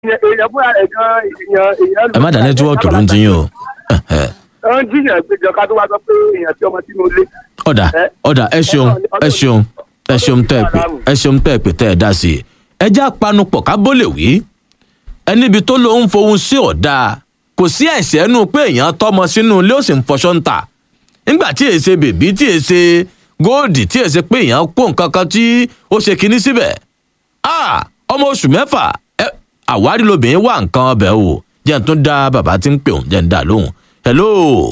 èèyàn fúnra rẹ̀ gan èèyàn èèyàn. ẹ má dá nẹ́tíwọ́ọ̀kì ló ń ti yín o Ẹ̀hẹ̀. ó ń jiyàn péjọ ká tó wá sọ pé èèyàn tí ọmọ sínú ilé. ọ̀dà ọ̀dà ẹ ṣeun ẹ ṣeun ẹ ṣeun tẹ́ ẹ pè ẹ ṣeun tẹ́ ẹ pè tẹ́ ẹ dá sí i ẹ já panupọ̀ ká bó lè wí ẹni ibi tó lóun fohùn sí ọ̀dà kò sí ẹ̀ṣẹ̀ nù pé èèyàn tọ́mọ sínú ilé ó sì ń fọṣọ ń tà nígbà tí èsè bèbí tí èsè góòdì tí èsè pé èèyàn kó nǹkan kan tí ó ṣe kinní síbẹ̀ ah ọmọ oṣù mẹ́fà ẹ àwárí lobìnrin wà nǹkan ọbẹ̀ o jẹ́ n tún dá bàbá tí ń pè òun jẹ́ n dá lóhùn hello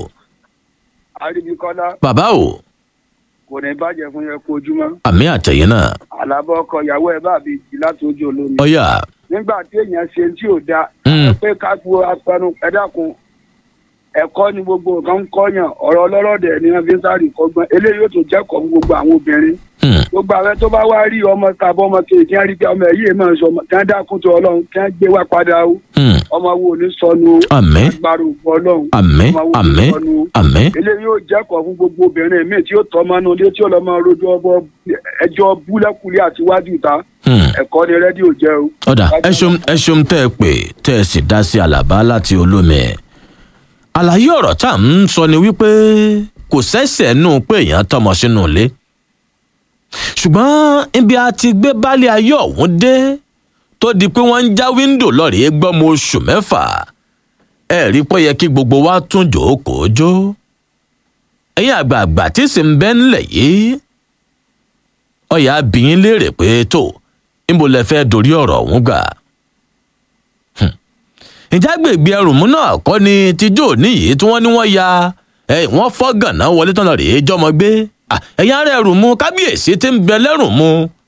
àríbíkọ́lá bàbá o kò ní bàjẹ́ fún yẹn kó ojúmọ́. àmì àtẹ̀yìn náà àlàbọ̀ ọkọ ìyàwó ẹ̀ bá mi jì láti ojú olómi. ọ̀yà nígbà tí èèyàn ṣe tí ò da Mm. pé ká gbó apẹnu ẹ dákun ẹ̀kọ́ ni gbogbo nǹkan ń kọ́yàn ọ̀rọ̀ ọlọ́rọ̀dẹ̀ ni wọ́n fi ń sáré kọ́gbọ́n eléyìí yóò tún jẹ́kọ̀ọ́ fún gbogbo àwọn obìnrin Hmm. gbogbo àwọn tó bá wá rí ọmọ tàbí ọmọ kejì kí wọ́n rí pé ọmọ ẹ̀ yìí máa ń sọ ọmọ kí wọ́n dákun tó ọlọ́run kí wọ́n gbé wá padà o Hmm. ọmọ wo ò ní sọnù o Àmín. agbára ògbó ọlọ́run àmín ọmọ wo ò ní àmín sọnù o àmín eléyìí yóò jẹ́kọ̀ọ́ fún gbogbo obìnrin míì tí yóò tọ́ ọmọ inú ilé tí yóò lọ́ máa rojọ́ ọbọ̀ ẹjọ́ búlẹ́kùlé àti wájú ìta Hmm. ẹ̀kọ́ ni rédíò jẹ́ o. ọ̀dà ẹ ṣeun ẹ ṣeun tẹ́ ẹ pè tẹ́ ẹ sì dá sí àlàbá láti olómi àlàyé ọ̀rọ̀ tá à ń sọ ni wípé kò sẹ́sẹ̀ nù pé èèyàn tọmọ sínú ilé ṣùgbọ́n ibi a ti gbé baálé ayé ọ̀hún dé tó di pé wọ́n ń já wíńdò lọ́rẹ̀ẹ́ gbọ́mọ oṣù mẹ́fà ẹ rí pé ó yẹ kí gbogbo wa tún jòókòó jó ẹ̀yin àgbààgbà tí sì ń bẹ́ ńlẹ̀ yìí ọ̀yà abìyín léèrè pé tó níbo lẹ fẹ́ dorí ọ̀rọ̀ ọ̀hún gbà. Hmm. ìjà gbègbè ẹrùmú náà kọ́ ni tíjọ́ òní yìí tí wọ́n ní wọ́n ya ẹ, wọ́n fọ́ gànà wọlé tán lọ rèé jọmọ gbé Ah, ẹ̀yin ará ẹrùmú kábíyèsí tí ń bẹ lẹ́rùmú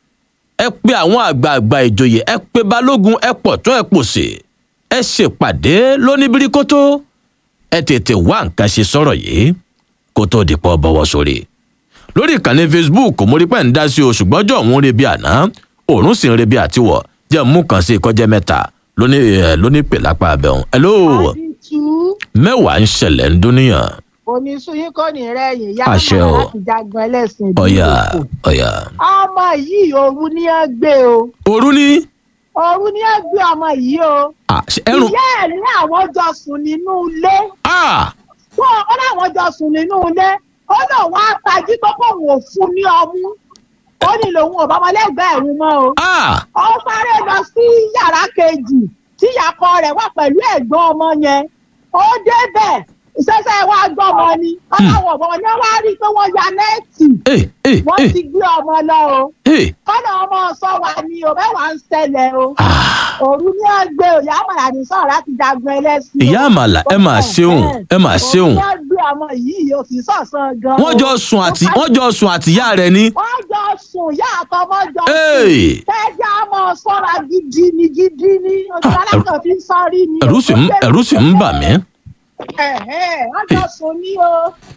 ẹ pe àwọn àgbààgbà ìjòyè ẹ pe balógun ẹ pọ̀ tún ẹ pòsè ẹ ṣèpàdé lóníbíríkótó ẹ tètè wá nǹkan ṣe sọ̀rọ̀ yìí kó tó di pọ̀ bọ́wọ́ sórí lórí ìkànnì facebook mo rí pẹ́ ń dá sí o ṣùgbọ́n jọ òun rebi àná òórùn sì ń rebi àtiwọ̀ jẹ́ mú kan sí ìkọ́jẹ́ mẹ́ta lóní ẹ̀ lóní pè lápá abẹ́hùn. hello àdìtú mẹ́wàá ń ṣẹlẹ̀ ń dúníyàn oníṣúyín kò ní rẹyìn yá Àṣẹ máa o. láti jagun ẹlẹsìn ọ̀yà ìdílé ọ̀yà. ọmọ yìí òru ni ẹ gbé o òru ni òru ni ẹ gbé ọmọ yìí o ah, ṣe ẹrù ìyá ẹ ní àwọn jọ sùn nínú ilé ah, wọn ó láwọn jọ sùn nínú ilé ó lóun á tají tó kó òun ò fún ní ọmú ó ní lòun ò bámọ lẹ́gbẹ̀ẹ́ ẹ̀rù mọ́ o ah, ó sáré lọ sí yàrá kejì tí ìyàkọ rẹ̀ wà pẹ̀lú ẹ̀gbọ́n ọmọ yẹn ó débẹ̀ ìṣẹ̀ṣẹ̀ wa gbọ́mọ ni ọlọ́wọ́ ọmọ ni wọ́n á rí i pé wọ́n ya nẹ́ẹ̀tì eh, eh, wọ́n eh, ti gbé ọmọ lọ o eh, kọ́nà ọmọ sọ wà ní o mẹ́wàá ń ṣẹlẹ̀ o ah. òru ní ẹgbẹ́ òyà àmàlà ní sọ̀rọ̀ láti jagun ẹlẹ́sìn o. ìyá àmàlà ẹ máa ṣeun ẹ máa ṣeun òru ní ẹgbẹ́ ọmọ yìí o kì í sọ̀sán gan. wọ́n jọ sùn àti wọ́n jọ sùn àtìyá rẹ̀ ni wọ́n jọ sùn yá àtọmọ jọ sùn. Hey! tẹ́jà mọ̀ sọ́ra gidi ni gidi ni oṣù Ah, alákàn fi ń sọ́rí ni. ẹ̀rù sì ń ẹ̀rù sì ń bà mí. Ẹ̀hẹ́, wọ́n jọ sùn ní o.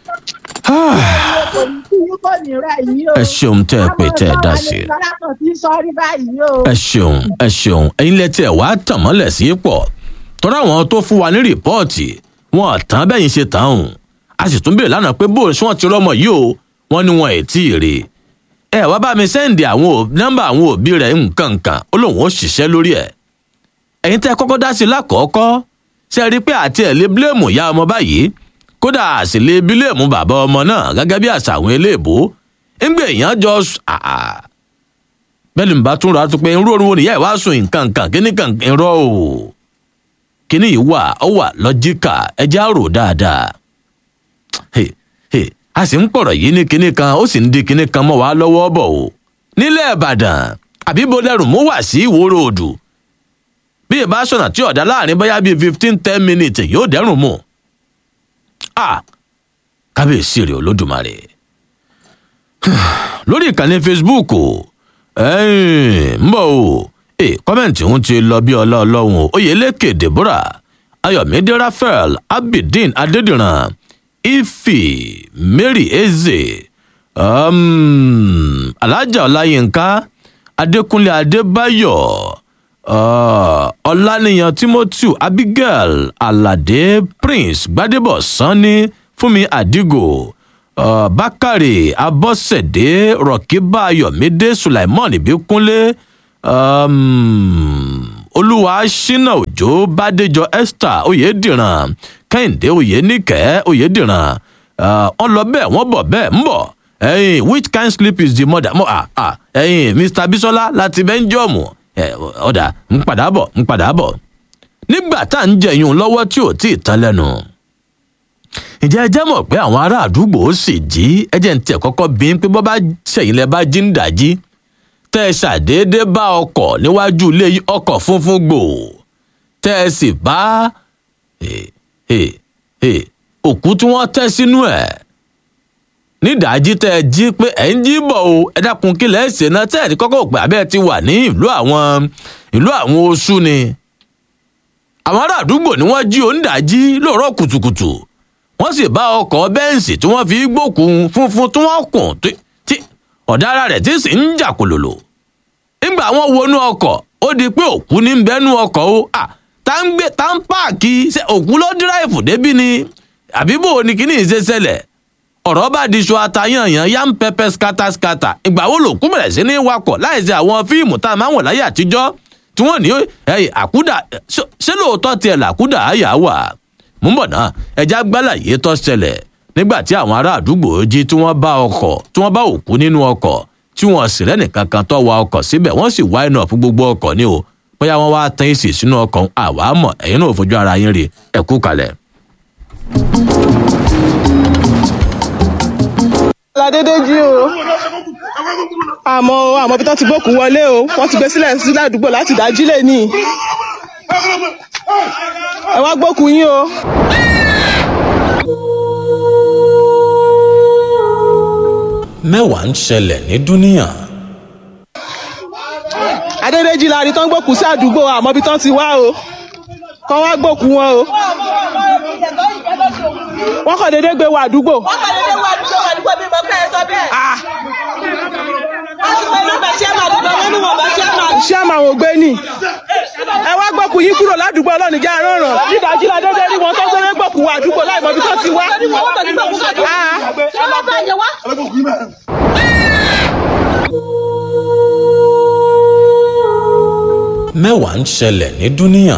Ah, kò ní kí yín kò ní rẹ̀ yín o. ẹ ṣeun tẹ́ ẹ pé tẹ́ ẹ dá sí i. Oṣù alákàn fi ń sọ́rí báyìí o. ẹ ṣeun ẹ ṣeun ẹyin lẹ tiẹ wàá tàn mọ́lẹ̀ sí pọ̀ tọ́ra àwọn tó fún wa ní rìpọ́ọ̀tì wọn tán bẹ́yìn ṣe tán hùn a sì tún bèèrè lánàá pé bóòlù tí wọ́n ti rọ́mọ yìí o wọ́n ní wọn ẹ̀ tí ì rí ẹ wá bá mi sẹ́ǹdì àwọn ò- nọ́mbà àwọn òbí rẹ̀ nǹkan nǹkan ó lóun ó ṣiṣẹ́ lórí ẹ̀ ẹ̀yin tẹ́ ẹ kọ́kọ́ dá sí i lákọ̀ọ́kọ́ ṣe rí i pé àti ẹ̀ lé bílẹ̀mù ìyá ọmọ báyìí kódà a sì lé bílẹ̀mù bàbá ọmọ náà gẹ́gẹ́ bí àṣà àwọn eléèbó ń gbé èèyàn jọ s- àà bẹ́ẹ̀ ni bá tún rà á tó pé irú orun wo nìyá ẹ̀ wá sùn nǹkan kan kíní kan irọ́ o kíní yìí wà ó wà lọ́jíkà ẹjẹ́ àrò dáadáa Hey, hey, a sì ń pọ̀rọ̀ yìí ní kíní kan ó sì ń di kíní kan mọ́ wá lọ́wọ́ bọ̀ o nílẹ̀ ìbàdàn àbí bọ́lẹ́rù mú wá sí ìwòrò òdù bí ìbá sọ̀nà tí ọ̀dà láàrin bóyá bíi fifteen ten minutes yóò dẹ́rùn mú a kábíyèsí rẹ̀ olódùmarè lórí ìkànnì facebook ẹ̀ẹ́n, ń bọ̀ o ẹ kọ́mẹ̀ntì ń ti lọ bí ọlá ọlọ́run o oyèlékè deborah ayọ̀mídé raphael abidin adédìran ifi mary eze um, alhaja ọláyínká adékúnlé adébáyọ̀ uh, ọláníyàn timothy abigail aládé prince gbadebo sanni fúnmi adigo uh, bákàrè abọ́sẹ̀dé rọ̀kíbá ayọ̀mídé sulaimon ìbíkúnlé um, olúwa ṣínà òjò bádéjọ esther oyèdìran kẹ́hìndé oyènìkẹ́ oyèdìran wọ́n lọ bẹ́ẹ̀ wọ́n bọ̀ bẹ́ẹ̀ ń bọ̀ ẹyin which kind sleep is the mother mo ah ah ẹyin mr bisola láti bẹ́ńjọ́ọ̀mù ọ̀dà ń padà bọ̀ ń padà bọ̀ nígbà tá à ń jẹyún lọ́wọ́ tí ò tí ì tán lẹ́nu ǹjẹ́ ẹ jẹ́ mọ̀ pé àwọn ará àdúgbò ó sì jí ẹjẹ́ ń tẹ̀ kọ́kọ́ bí pé bọ́ bá ṣẹ̀yìn lẹ bá jí ń dàjí tẹ́ ẹ ṣàdédé bá ọkọ̀ níwájú ilé ọkọ̀ funfun gbò tẹ́ ẹ sì bá òkú tí wọ́n tẹ́ sínú ẹ̀ nídàájí tẹ́ ẹ jí pé ẹ̀ ń jí bọ̀ o ẹ dákun kí lẹ́ ṣe náà tẹ́ ẹ̀ ní kọ́kọ́ pé abẹ́ ti wà ní ìlú àwọn ìlú àwọn oṣù ni àwọn ará àdúgbò ni wọ́n jí òǹdàjí lóòrọ̀ kùtùkùtù wọ́n sì bá ọkọ̀ bẹ́ǹsì tí wọ́n fi gbókun funfun tí wọ́n kùn tí ọ̀dára rẹ̀ tí sì ń jà kòlòlò nígbà wọn wọnú ọkọ̀ ó di pé òkú ní bẹ́nu ọkọ̀ o tá ń gbé tá ń páàkì ṣe òkú ló dírẹ́fù débí ni àbíbò ni kíní ìṣe ṣẹlẹ̀ ọ̀rọ̀ bá di ṣọ atayanyan yam pepper scatter scatter ìgbà wo lòkú bẹ̀rẹ̀ sí ní wakọ̀ láìsí àwọn fíìmù tá a máa ń wọ̀ láyé àtijọ́ tí wọ́n ní àkúdà ṣé lóòótọ́ tiẹ̀ làkúdà àyà wà mú bọ̀ náà ẹja gbálàyé tó ṣẹlẹ̀ nígbà tí àwọn ará àdúgbò jí tí wọ́n bá ọkọ̀ tí wọ́n bá òkú nínú ọkọ̀ tí wọ́n sì rẹ́nìkan kan tó wa ọkọ̀ síbẹ̀ wọ́n sì wá iná fún gbogbo ọkọ̀ ní o bóyá wọ́n wá tán èsì sínú ọkọ̀ àwa mọ̀ ẹ̀yin náà fojú ara yín rí ẹ̀kú kalẹ̀. ládédé jí o àmọ́ àmọ́ bí wọ́n ti gbókùn wọlé o wọ́n ti gbé sílẹ̀ sílẹ̀ àdúgbò láti dájí lè ní ẹ wá gbókùn yín o. mẹ́wàá ń ṣẹlẹ̀ ní dúníà. adédèjì la rí tán gbókùn sí àdúgbò àmọ́ bí tán ti wá o kán wá gbókùn wọn o wọ́n kàn déédéé gbé wọ àdúgbò. wọ́n kàn déédéé wọ àdúgbò àdúgbò bí mo fẹ́ sọ bẹ́ẹ̀. wọ́n ti pè nọ́mbà chairman àdúgbò wọn ní wọn bá chairman. chairman ò gbé ní. ẹ wá gbókùn yín kúrò ládùúgbò ọlọ́run jẹ́ àrọ́ràn. nídàájí la déédéé rí wọn tó gbé gbókùn wọ àdúgbò láì mọ ibi tó ti wá. mẹ́wàá ń ṣẹlẹ̀ ní dúníà.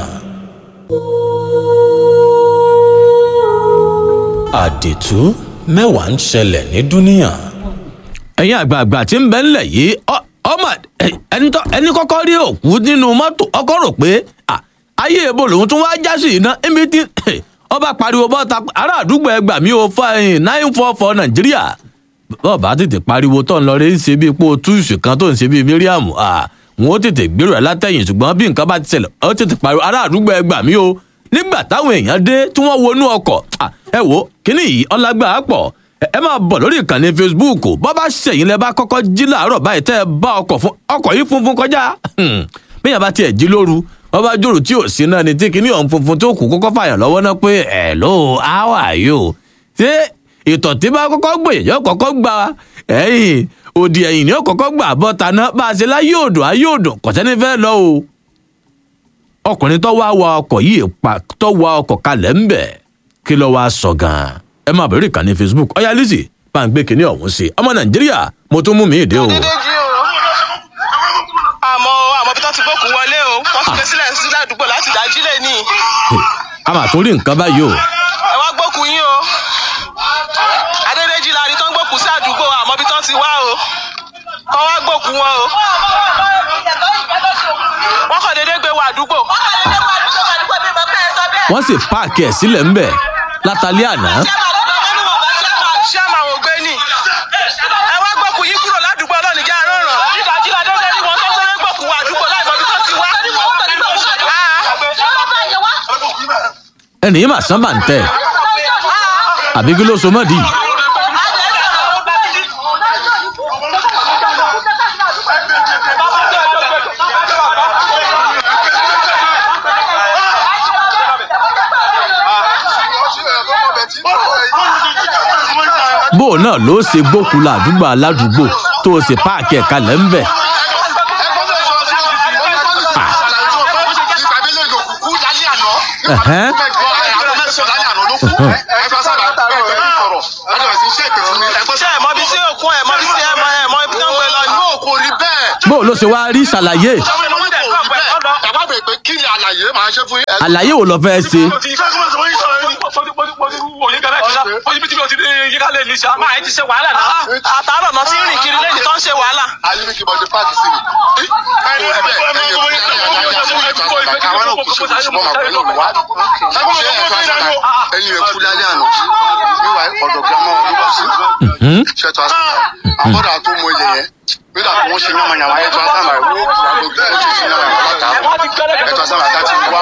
àdìtú mẹ́wàá ń ṣẹlẹ̀ ní dúníà. ẹ̀yin àgbààgbà tí ń bẹ ńlẹ̀ yìí ọmọ ẹni kọ́kọ́ rí òkú nínú mọ́tò ọkọ̀ rò pé ayé ebo lòun tún wá já sí iná ẹ̀mí tí ọba pariwo bọ́ta ará àdúgbò ẹgbà mi ò fa nine four four nàìjíríà bọ́ọ̀ bá tètè pariwo tó ń lọ rí ṣe bí ipò túùsù kan tó ń ṣe bí miriam wọn ó tètè gbèrò ẹ látẹ̀yìn ṣùgbọ́n bí nǹkan bá ti ṣẹlẹ̀ ó tètè pariwo ará àdúgbò ẹgbà mi o nígbà táwọn èèyàn dé tí wọ́n wọnú ọkọ̀ ẹ wo kíní yìí ọlágbà pọ̀ ẹ máa bọ̀ lórí ìkànnì facebook bọ́ bá ṣẹ̀yìn lẹ bá kọ́kọ́ jí láàárọ̀ báyìí tẹ́ ẹ bá ọkọ̀ fún ọkọ̀ yìí funfun kọjá bẹ́ẹ̀ bá tiẹ̀ jí lóru wọ́n bá jòrò tí ò sí náà ni tí kíní ọ̀hún funfun tó kù kọ́kọ́ fàyàn lọ́wọ́ náà pé hello how are you ṣé ìtọ̀ tí bá kọ́kọ́ gbòyè yóò kọ́kọ́ gba ẹ̀yìn òdì ẹ̀yìn ni ó kọ́kọ́ gbà bọ́ta náà bá a ṣe láyé òdò ayé òdò kọ̀sẹ́ni fẹ́ lọ o ọkùnrin tó wá wa ọkọ̀ yìí pa tó wa ọkọ̀ kalẹ̀ ń bẹ̀ kí ló wá sọ gan-an ẹ máa bẹ̀rẹ̀ ìkànnì facebook ọ̀yá lizzy bá ń gbé kinní ọ̀hún sí ọmọ nàìjíríà mo tún mú mi ìdè o. àmọ́ àmọ́ bí wọ́n ti gbókùn wọlé o wọ́n ti gbé sílẹ̀ sílẹ̀ àdúgbò láti dájí lè ní. a máa tún rí nǹkan báyìí o. ẹ wá gbókùn yín o adédèjì la rí tán gbókùn sí àdúgbò àmọ́ bí tán ti wá o kán wá gbókùn wọn o wọ́n kàn déédéé gbé wọ àdúgbò. wọ́n kàn déédéé wọ àdúgbò àdúgbò bí mo fẹ́ sọ bẹ́ẹ̀. wọ́n sì páàkì ẹ̀ sílẹ̀ ńbẹ̀ látàlẹ́ àná. chairman ò gbé ní. ẹ wá gbókùn yín kúrò ládùúgbò ọlọ́run jẹ́ àrọ́ràn. nídàájí la déédéé rí wọn tó gbé gbókùn wọ àdúgbò láì mọ ibi tó ti wá. ẹnì yìí mà sán bà ń tẹ̀ àbí kí ló so mọ́ di. bó o náà ló ṣe gbókùú ládùúgbò aládùúgbò tó o sì páàkì ẹ̀ kalẹ̀ ń bẹ̀. Ẹ̀hẹ́n. ṣé ẹ mọ ibi tí òkun ẹ mọ ibi tí ẹ mọ ẹ mọ ibi tí wọn gbé lọ ní. bó o ló ṣe wá rí ṣàlàyé. tàbá bẹ̀ pé kí ni àlàyé máa ṣe fún yín. àlàyé wo lọ fẹ́ ṣe àtàrọ̀ náà ti ń rìn kiri lẹ́yìn tó ń ṣe wàhálà. ayélujára kí bọ́dé páàkì sí mi. ẹ̀yin bẹ́ẹ̀ ẹ̀yin ẹ̀yin àwọn náà kù sí kù sí mọ́ màá pẹ̀lú wá. ṣé ẹ̀ fà sábà ẹ̀yin rẹ̀ kú lálẹ́ àná níwà ọ̀dọ̀ gírámà wọn ló kù sí. ṣé tó a sábà àbọ̀dà tó mọ ilẹ̀ yẹn nígbà tí wọ́n ṣe yànmà yànmà ẹ̀ tó a sábà ẹ̀ wọ́n kù àgbo kí wọ́n ṣe ṣe yànmà yànmà látàárọ̀ ẹ̀ tó a sábà ká ti wá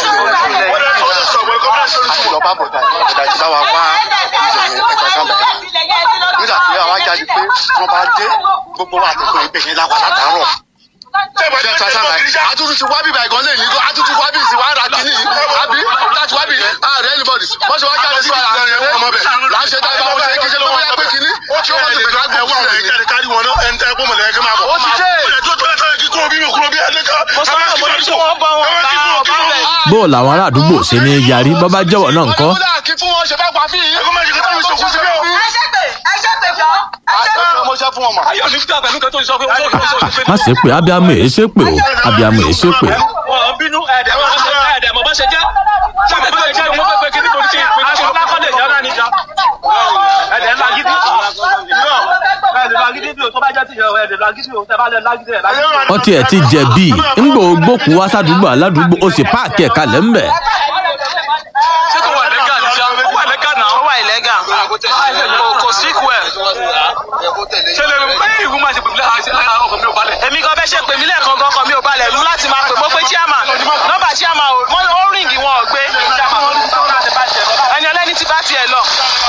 òjúlẹ̀ lọ bá bọ̀dà bọ̀dà ti bá wa wá ilẹ̀ yẹn ẹ̀ tó a sábà nígbà tí àwa jáde pé wọ́n bá dé gbogbo wa àtẹ̀kọ́ ibẹ̀ yẹn láwa látàárọ̀ ṣe ta sábà àtúntò ti wá bíbá ìgàn lẹ́yìn nígbà àtúntò wá bí ìsìn wá ra kínní àbí láti wá bí ààrẹ anybody wọ́n ṣe wá jáde sí ara ẹ̀ ọmọ bẹ̀ là ń ṣe tá ìbáwọ̀ ṣe kí ṣe ló bóyá pé kínní ṣé wọ́n ti bẹ̀rẹ̀ lágbo wà wọ̀nyí. ó ti dé. bó o làwọn ará àdúgbò ṣe ní yarí bọ́ bá jẹ́wọ́ náà ńkọ́ kí fún wọn ṣe fẹ́ pa fí yìí. ẹ ṣe pé ẹ ṣe pé jọ ẹ ṣe pé. mo ṣe fún wọn mọ̀. má ṣe pé abiamọ èé ṣe pé o abiamọ èé ṣe pé bínú ẹ̀ẹ́dẹ̀ ẹ̀ẹ́dẹ̀ mọ̀ bá ṣe jẹ́ ṣáà bẹ́ẹ̀ jẹ́ ní wọ́n fẹ́ kí ní kò ní ṣe ìpè ní ṣọlá kọ́lé ìyá náà níjà ẹ̀ẹ́dẹ̀ ńlá gidi ẹ̀ẹ́dẹ̀ ńlá gidi bí o tó bá jẹ́ ti yẹ ẹ̀ẹ́dẹ̀ ńlá gidi o tẹ́ bá lẹ̀ ńlá gidi ẹ̀ ńlá gidi. ọtí ẹ ti jẹ̀bi ńgbò gbókù wá sádùúgbò aládùúgbò ó sì páàkì ẹ̀ kalẹ̀ ńbẹ̀ ṣé kò wà lẹ́gà ní ṣá ó wà lẹ́gà náà ó wà ìlẹ́gà kò sí ikú ẹ̀ ṣe lè pé ìwú máa ṣe pèmí lẹ́hà ọkọ̀ mi ò balẹ̀. èmi kan fẹ́ ṣe pè mí lẹ́ẹ̀kan gan kan mi ò balẹ̀ lú láti máa pè mo pé chairman nọ́mbà chairman ò wọ́n ó ríǹgì wọn ò gbé ẹni ọlẹ́ni ti bá tiẹ̀ lọ.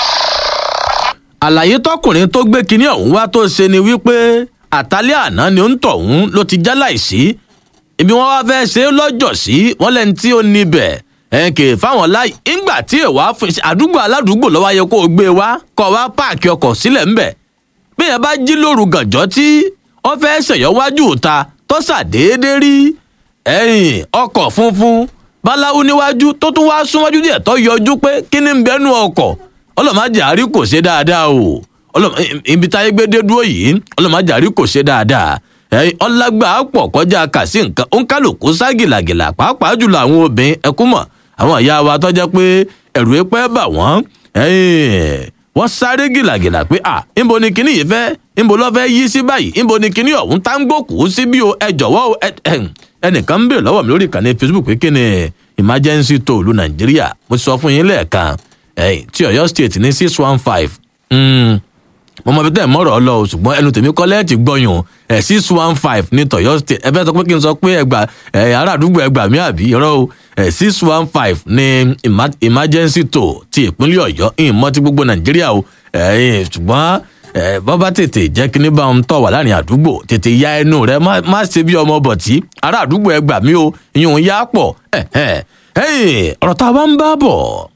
àlàyé tọkùnrin tó gbé kinní ọ̀hún wá tó ṣe ni wípé àtàlẹ́ àná ni ó ń tọ̀hún ló ti já láìsí ibi wọn wá fẹ́ ṣe é lọ́jọ́ sí wọn lẹ́ni tí ó níbẹ̀ ẹ̀ kè fáwọn láì ńgbà tí èèwà fún iṣẹ́ àdúgbò aládùúgbò lọ́wọ́ ayẹ kó o gbé wá kọ́ wá páàkì ọkọ̀ sílẹ̀ ńbẹ̀ bí yẹn bá jí lóru gànjọ́ tí wọ́n fẹ́ ṣèyọ́ wájú òta tó ṣàdédé rí ẹ̀yìn ọkọ̀ funfun báláwo níwájú tó tún wá súnmọ́jú díẹ̀ tó yọjú pé kí ni ń bẹ́nu ọkọ̀ ọlọ́màjà àrí kò ṣe dáadáa o Ọlọ́mọ- ibi táyé gbé dé dúró yìí ọlọ́màjà àrí kò ṣe dáadáa ẹ̀yìn ọlágbà pọ̀ kọjá kà sí nǹkan ó ń kálukú sá gìlàgìlà pàápàá jùlọ àwọn obìnrin ẹkún mọ̀ àwọn ìyá wa tọ́jọ́ pé ẹ̀rù epẹ́ bà wọ́n ẹ̀yìn wọ́n sáré gìlàgìlà pé à ńbo ni kinní yìí fẹ́ ńbo lọ́ fẹ́ yí sí báyìí ńbo ni kinní ọ̀hún tá ń gbòkú sí bí o ẹ jọ̀wọ́ o ẹ ẹ̀hìn. ẹnìkan ń bèèrè lọ́wọ́ mi lórí ìkànnì facebook pé kí ni emergency toll ìlú nàìjíríà mo sọ fún yín lẹ́ẹ̀kan ẹ̀yìn tí ọ̀yọ́ state ní six one five mo mọ ibi tẹ́ ẹ̀ mọ́rọ̀ ọ lọ o ṣùgbọ́n ẹnu tèmi kọ́ lẹ́ẹ̀tì gbọ́yùn ẹ̀ six one five ní tọ̀yọ́ state ẹ fẹ́ sọ pé kí n sọ pé ẹgbà ẹ̀ ará àdúgbò ẹgbà mi àbí irọ́ o ẹ̀ six one five ní ima- emergency toll ti ìpínlẹ̀ ọ̀yọ́ ìmọ̀ ti gbogbo nàìjíríà o ẹ̀ ṣùgbọ́n ẹ̀ bọ́bá tètè jẹ́ kí ní bá ń tọ̀ wà láàrin àdúgbò tètè ya ẹnu rẹ má má ṣe bí ọmọ bọ̀tí ará àdúgbò ẹgbà mi o ìyún yá pọ̀ ẹ̀ ẹ̀ ẹ̀ ọ̀rọ̀ tá a bá ń bá bọ̀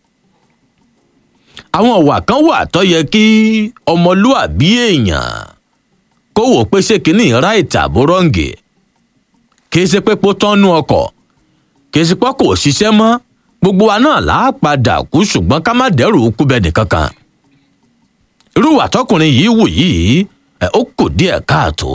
àwọn ọ̀wà kan wà tó yẹ kí ọmọlúàbí èèyàn kó wò pé ṣé kínní ráìtì àbó rọ́ǹgì kì í ṣe pé pó tọ́nú ọkọ̀ kì í ṣe pé kò ṣiṣẹ́ mọ́ gbogbo wa náà là á padà kú ṣùgbọ́n ká má dẹ́rù kú bẹ́ẹ̀ nìkankan irú ìwà tọkùnrin yìí wù yìí ẹ, ó kù díẹ̀ káàtó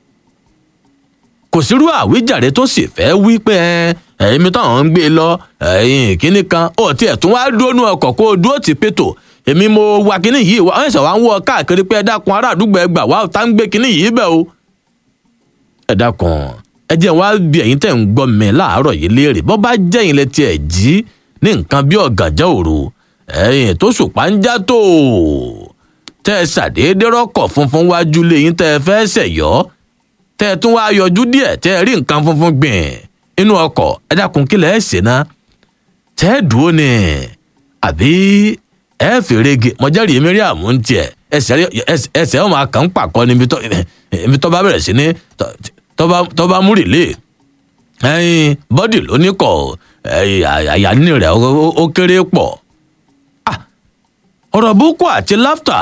kò sírú àwíjàre tó sì fẹ́ wí pé ẹ, ẹ̀yin táwọn ń gbé lọ ẹ̀yin kínní kan ó tiẹ̀ tún wá dúró nú ọkọ̀ kó o dúró ti pétò èmi mo wa kínní yìí wá ẹ̀sẹ̀ wá ń wọ káàkiri pé ẹ dákun ará àdúgbò ẹ gbà wá tá ń gbé kínní yìí bẹ́ẹ̀ o. ẹ dákun ẹ jẹ́ wá bí ẹ̀yin tẹ̀ ń gbọ́ mi láàárọ̀ yìí léèrè bọ́ bá jẹ́ yín létí ẹ̀ jí ní nǹkan bí ọ̀gànjọ́ òru ẹ̀yin tó ṣùpá ń já tó tẹ́ ẹ ṣàdédé rọ́kọ̀ funfun wájú lé yín tẹ́ ẹ fẹ́ ṣẹ̀yọ́ tẹ́ ẹ tún wá yọjú díẹ̀ tẹ́ ẹ rí nǹkan funfun gbìn inú ọkọ̀ ẹ dákun kí lẹ̀ ẹ́ ṣe ná tẹ́ ẹ dúró ni àbí ẹ fèrè ge mọ̀jẹ́rì miriam ń tiẹ̀ ẹsẹ̀ rí- ẹsẹ̀- ẹsẹ̀ ọmọ akàn ń pàkọ́ níbi tó ibi tó bá bẹ̀rẹ̀ sí ní tó- tó bá- tó bá múrì lé ẹyin bọ́dì ló ní kọ̀ ẹyin àyà ní rẹ̀ ó- ó- ó kéré pọ̀ Ah, ọ̀rọ̀ búkú àti láftà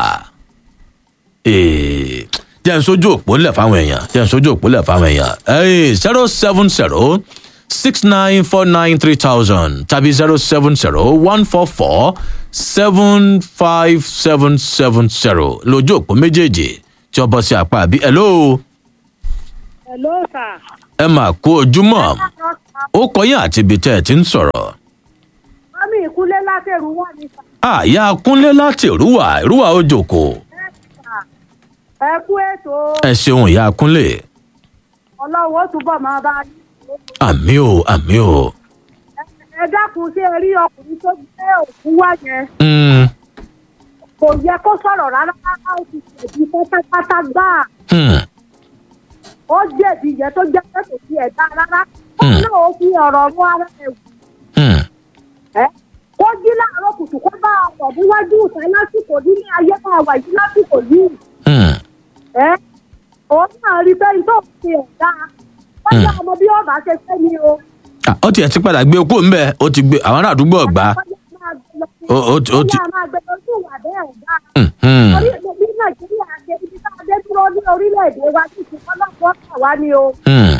ee jẹ́ n sójú òpó lẹ̀ fáwọn èèyàn jẹ́ n sójú òpó lẹ̀ fáwọn èèyàn ẹ̀yìn zero seven zero six nine four nine three thousand tàbí zero seven zero one four four seven five seven seven zero lójú òpó méjèèjì tí ó bọ́ sí apá àbí hello Hello, sir. ẹ mà kú ojúmọ́ ó kọyìn àti ibi tẹ́ ẹ ti ń sọ̀rọ̀. mọ́mí ìkúlé látẹ̀rù wà ní àyà kúnlé láti ìrúwà ìrúwà ó jòkó sàkà ẹ kú ètò ẹ ṣeun ìyá kúnlé ọlọ́wọ́ ó túbọ̀ máa bá yín. àmì ò àmì ò. ẹ dákun ṣé ẹ rí ọkùnrin tó gbé òkú wá yẹn Mm, kò yẹ kó sọ̀rọ̀ rárá rárá ó ti ṣèbí pátápátá gbáà hmm, ó jẹ̀bi yẹn tó jẹ́ pé kò sí ẹ̀dá rárá ó Hmm. náà ó fi ọ̀rọ̀ mú ara ẹ̀ wù hmm, ẹ́ kó jí láàárọ̀ kùtù kó bá ọkọ̀ níwájú ìta lásìkò nílé ayé máa wà yìí lásìkò yìí hmm. ẹ́ òun náà rí bẹ́ẹ̀ tó fi ẹ̀dá wọ́n yá ọmọ bí ọba ṣe fẹ́ ni o. Ah, ó tiẹ̀ ti padà gbé okó ńbẹ ó ti gbé àwọn ará àdúgbò ọ̀gbá. Ó- ó ti- ó ti- ó máa gbé lójú ìwà bẹ́ẹ̀ ọ̀gá. Hmm, hmm. orí bí nàìjíríà ṣe ibi tá a dé dúró ní orílẹ̀-èdè wa ní ìfipọ́nlọ́pọ̀ ọ̀sán wa ni o. Hmm.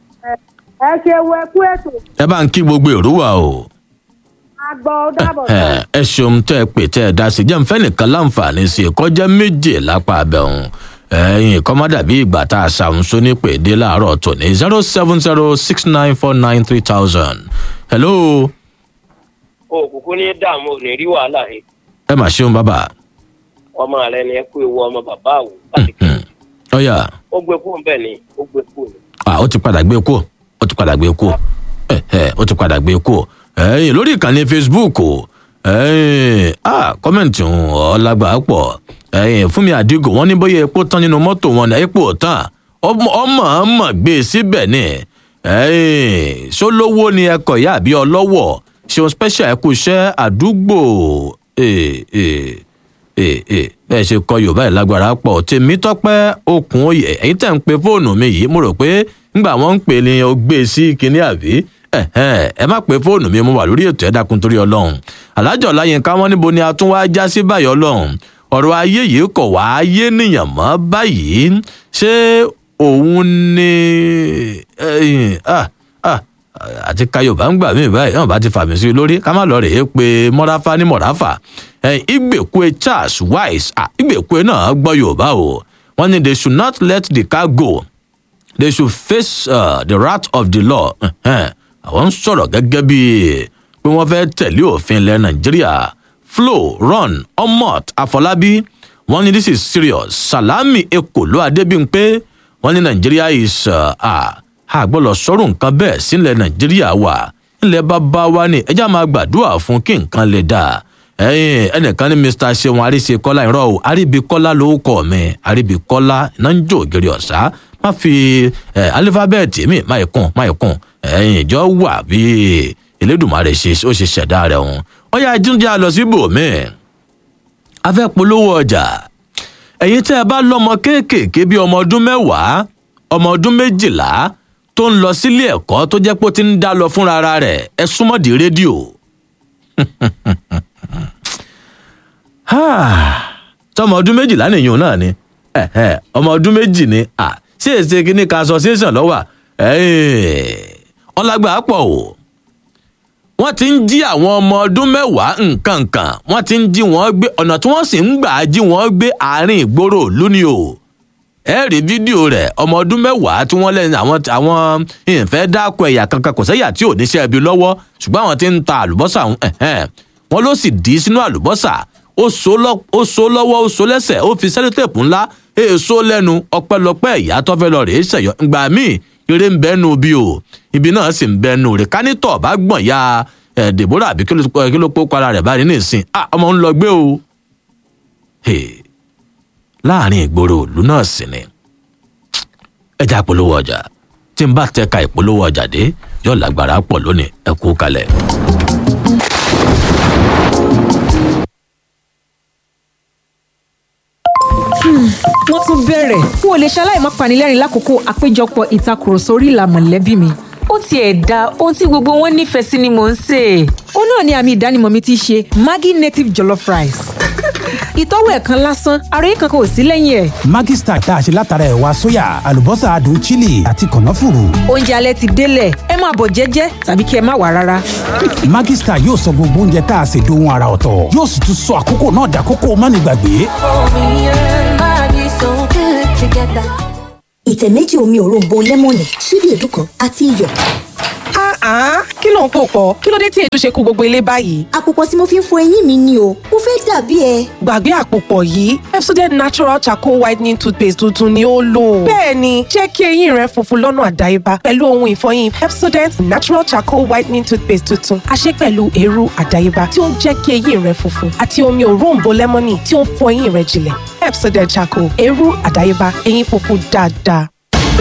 ẹ ṣe wo ẹkú ètò ẹ bá ń kí gbogbo ìrúwà o. àgbọ̀ ó dàbọ̀ ẹ sọ. ẹ ṣeun tẹ ẹ pè tẹ ẹ dá sí jẹ́ nfẹ́ nìkan láǹfààní sí i kọjá méje lápá abẹ́hùn ẹ̀yìn kọ́má dàbí ìgbà tá a ṣàmúso ní pèdé láàárọ̀ tòní zero seven zero six nine four nine three thousand. hello òkùnkùn ní dààmú ò ní rí wàhálà rẹ ẹ mà ṣeun bàbá. ọmọ rẹ ni ẹ kú ewu ọmọ bàbá àwò láti kí Hmm. ọ̀yà ó gbé kú bẹ́ẹ̀ ni ó gbé kú ni. ah, ó ti padà gbé kú ó ti padà gbé kú ẹ ẹ ó ti padà gbé kú ẹ̀yìn lórí ìkànnì facebook o ẹ̀yìn ah kọ́mẹ̀ntì ọ̀làgbà pọ̀ ẹ̀yìn fún mi àdìgò wọ́n ní bóyá epo tán nínú mọ́tò wọn ní epo ò tán ọmọ ọmọ ọmọ gbé e síbẹ̀ ni ẹ̀yìn ṣólówó ni ẹkọ̀ ìyá àbí ọlọ́wọ̀ ṣeun special ẹ̀kú iṣẹ́ àdúgbò ẹ̀ ẹ̀ ẹ̀ ẹ̀ bẹ́ẹ̀ ṣe kọ yorùbá yìí lágbára pọ̀ tèmi tọ́pẹ́ okùn oyè ẹ̀yin tẹ̀ ń pe fóònù mi yìí mo rò pé ńgbà wọ́n ń pè ní o gbé e sí kinní àbí ẹ̀hẹ́n, ẹ má pe fóònù mi mo wà lórí ètò ẹ̀dákun torí ọlọ́run alájọ láyínká wọn níbo ni a tún wá já sí báyìí ọlọ́run ọ̀rọ̀ ayé yìí kọ̀ wá ayé nìyàn mọ́ báyìí ṣé òun ni ẹ̀yìn, ah, ah, àti kayọ̀bá ń gbà mí báyìí náà bá ti fàmì sí i lórí ká má lọ rèé pé mọ́ráfá ní mọ̀ráfà ẹ̀yìn ìgbèkúe charles wise ah, ìgbèkúe náà gbọ́ yorùbá o wọ́n ní they should not let the car go they should face uh, the wrath of the law Ẹ̀hẹ́n, àwọn ń sọ̀rọ̀ gẹ́gẹ́ bíi pé wọ́n fẹ́ tẹ̀lé òfin ilẹ̀ nàìjíríà flo ron omot afọlábí wọ́n ní this is serious salami ekolo adébímpé wọ́n ní nàìjíríà is uh, ah, àgbọ̀lọ̀ sọ̀rọ̀ nǹkan bẹ́ẹ̀ sílẹ̀ nàìjíríà wà ńlẹ̀ bàbá wa ni ẹjẹ́ máa gbàdúrà fún kí nǹkan lè dáa ẹyin ẹnìkan ní mr seun àríṣekọlá irọ́ o àríbíkọ́lá ló kọ́ mi àríbíkọ́lá iná ń jó ògiri ọ̀sá má fi ẹ alifábẹ́ẹ̀tì mi má yẹ kún má yẹ kún ẹyin ìjọ wà bí elédùnmarè ṣe ó ṣe ṣẹ̀dá rẹ̀ hùn ó yà jíjẹ́ lọ síbòmí a fẹ́ polówó ọjà ẹ̀yin tẹ́ ẹ bá lọ́mọ kéékèèké bíi ọmọ ọdún mẹ́wàá ọmọ ọdún méjìlá tó ń lọ sílé ẹ̀kọ́ tó jẹ́ pé ó ti ń dá lọ fúnra ara rẹ̀ ẹ súnmọ́dì rédíò tọmọ ọdún méjìlá nìyẹn náà ni ẹ̀hẹ́, ọmọ ọdún méjì ni à sí èsì kínní kan association lọ́wọ́ ọlágbà pọ̀ o wọ́n ti ń jí àwọn ọmọ ọdún mẹ́wàá nǹkan kan wọ́n ti ń jí wọ́n gbé ọ̀nà tí wọ́n sì ń gbà jí wọ́n gbé àárín ìgboro ìlú ni o ẹ rí fídíò rẹ̀ ọmọ ọdún mẹ́wàá tí wọ́n lẹ́nu àwọn àwọn ìfẹ́ dáko ẹ̀yà kankan kò sẹ́yà tí ò níṣẹ́ ibi lọ́wọ́ ṣùgbọ́n àwọn ti ń ta àlùbọ́sà ọ̀hún, ẹ̀hẹ́n. wọ́n ló sì dì í sínú àlùbọ́sà ó so lọ́- ó so lọ́wọ́ ó so lẹ́sẹ̀ ó fi sẹ́lótèpù ńlá èso lẹ́nu ọpẹ́lọpẹ́ ìyá tó fẹ́ lọ rèé ṣẹ̀yọ́ ìgbà míì eré ń bẹ́nu bí o ibi náà sì ń bẹ́nu rẹ̀ kánítọ̀ bá gbọ̀n ya ẹ̀ dèbórà àbí kí ló kí ló pọ́ para rẹ̀ báyìí nísìn ah ọmọ ń lọ gbé o. Hey, láàrin ìgboro ìlú náà sì ni ẹja polówó ọjà tí n bá tẹka ìpolówó ọjà dé yóò lágbára pọ̀ lónìí ẹ kú kalẹ̀. wọ́n tún bẹ̀rẹ̀ n ò lè ṣaláì má panilẹ́rìn lákòókò àpéjọpọ̀ ìtakùrọ̀sọ orí ìlà mọ̀lẹ́bí mi. ó tiẹ̀ da ohun tí gbogbo wọn nífẹ̀ẹ́ sí ni mò ń sè é. ó náà ni àmì ìdánimọ̀ mi ti ṣe maggi native jollof rice. ìtọ́wò ẹ̀ kan lásán ara yìí kankan ò sí lẹ́yìn ẹ̀. Maggi Star tá a ṣe látara ẹ̀wà sóyà àlùbọ́sà adùn chili àti kànáfùrù. oúnjẹ alẹ́ ti délẹ̀ ẹ máa bọ̀ jẹ́jẹ́ tàbí kí ẹ má wà rárá. Maggi Star yóò sọ gbogbo oúnjẹ tá a ṣe dohun ara ọ̀tọ̀ yóò sì tún sọ àkókò náà dàkókò mánigbàgbé. ìtẹ̀ méjì omi òróǹbó lẹ́mọ̀nì ṣíbí èédú kan àti iyọ̀. Ah, kí ló ń pò pọ̀? Kí ló dé tí èdè ṣe kú gbogbo ilé báyìí? àpòpọ̀ tí mo fi ń fọ eyín mi ni o mo fẹ́ dàbí ẹ. Gbàgbé àpòpọ̀ yìí, Pepsodent Natural Charcoal Whitening Toothpaste tuntun ni ó lò. Bẹ́ẹ̀ni, jẹ́ kí eyín rẹ funfun lọ́nà àdáyébá pẹ̀lú ohun ìfọyín Pepsodent Natural Charcoal Whitening Toothpaste tuntun. A ṣe pẹ̀lú eérú àdáyébá tí ó ń jẹ́ kí eyín rẹ funfun àti omi òróǹbó lẹ́mọ́nì tí ó ń fọ eyín rẹ jinlẹ̀. Pepsodent Charcoal, eérú àdáyébá, eyín funfun dáadáa.